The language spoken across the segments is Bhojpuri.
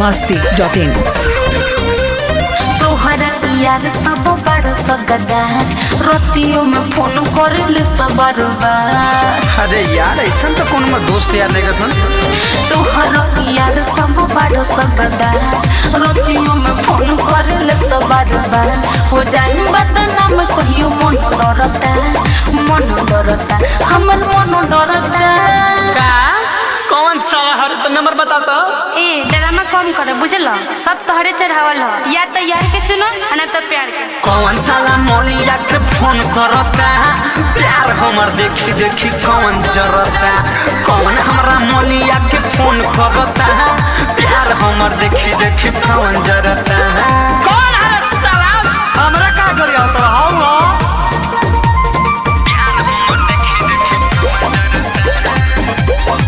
masti.in तोहरा यार सब बड़ सगदा रतियों में फोन कर सब बार अरे यार ऐसा तो कौन में दोस्त यार नहीं सुन तोहरा यार सब बड़ सगदा रतियों में फोन कर सब बार हो जाए बदनाम कहियो मन डरता मन डरता हमर मन डरता का कौन सा हर तो नंबर बता तो ए ड्रामा कम कर बुझल सब तोहरे चढ़ावल ह या तो यार के चुनो आ ना तो प्यार के कौन साला मोलिया के फोन करता प्यार हमर देखी देखी कौन जरता कौन हमरा मोलिया के फोन करता प्यार हमर देखी देखी कौन जरता कौन है साला हमरा का करी आता हाउ हो प्यार हमर देखी देखी कौन जरता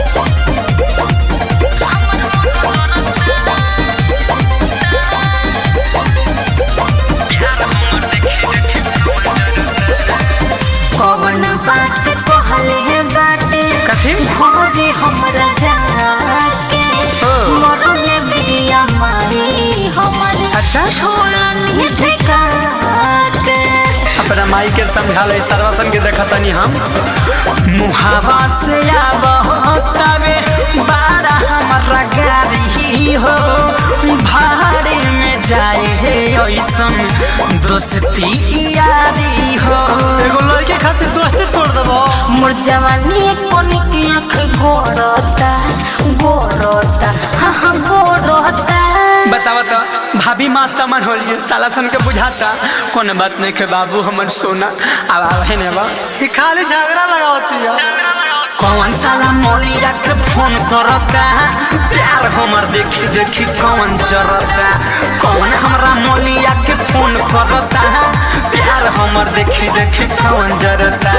प्यार हमर देखी देखी कौन जरता कौन बात कहले है बाटे कथी? भोरे हमरा जाके ओ। मरले बिया माई हमर अच्छा। छोड़नी ठेका के अपना माई के समझा ले सर्वसन के देखतनी हम मुहावा से आवतावे बारा हमारा गाड़ी हो भाड़े में जाए है ऐसन दोस्ती यारी हो एगो लड़के खातिर दोस्ती तोड़ देबो मोर जवानी कोनी की आँख गोरता गोरता हाँ हाँ गोरता बतावा तो भाभी माँ समन हो लिए साला सन के बुझाता कौन बात नहीं के बाबू हमर सोना अब अब है ने बा ई खाली झगड़ा लगावती है झगड़ा लगावती कौन साला मोलिया के फोन करता प्यार हमर देखी देखी कौन जरता कौन हमरा मोलिया के फोन करता प्यार हमर देखी देखी कौन जरता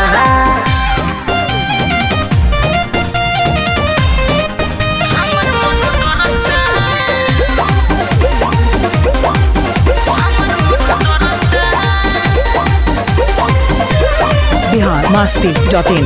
Bihar masti.in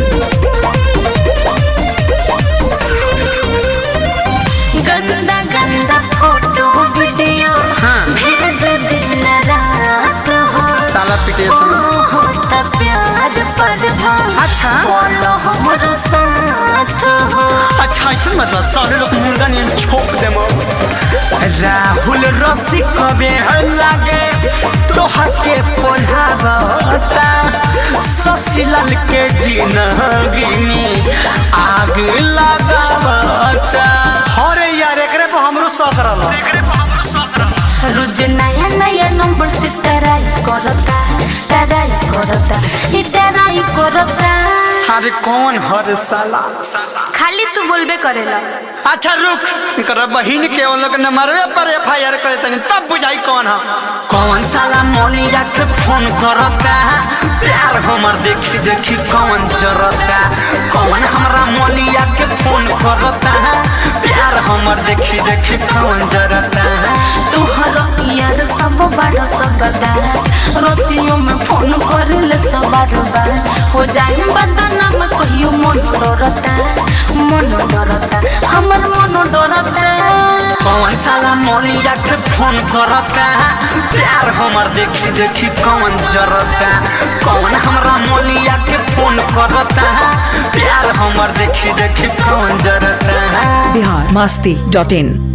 गंदा गंदा फोटो वीडियो हाँ। भेज दिन रात हो साला पिटेशन होता प्यार पर अच्छा। बोलो हमरो साथ हो अच्छा ऐसा मतलब सारे लोग मुर्गा ने छोप दे राहुल रसी कबे लागे तोहा के पोल्हावता ससीलाल के जिंदगी में आग लगावता अरे यार एकरे पे हमरो शौक रहल एकरे पे हमरो शौक रहल रोज नया नया नंबर से टराई करता टराई करता ई टराई करता अरे कौन हर साला खाली तू बोलबे करेला अच्छा रुक कर बहिन के उन लोग नंबरवे पर एफ आई आर करे तनी तब बुझाई कौन है कौन साला मोलिया के फोन करता प्यार हमर देखी देखी कौन जरता कौन हमरा मोलिया के फोन करता प्यार हमर देखी देखी कौन जरता तुहर यार सब बड़ सकदा रोतियों में फोन करेले सब बार हो जाए बदनाम कहियो मन डरता मन डरता हमर मन डरता कौन साला मोलिया के फोन करता प्यार हमर देखी देखी कौन जरता कौन हमरा मोलिया के फोन करता प्यार हमर देखी देखी कौन जरता Bihar masti.in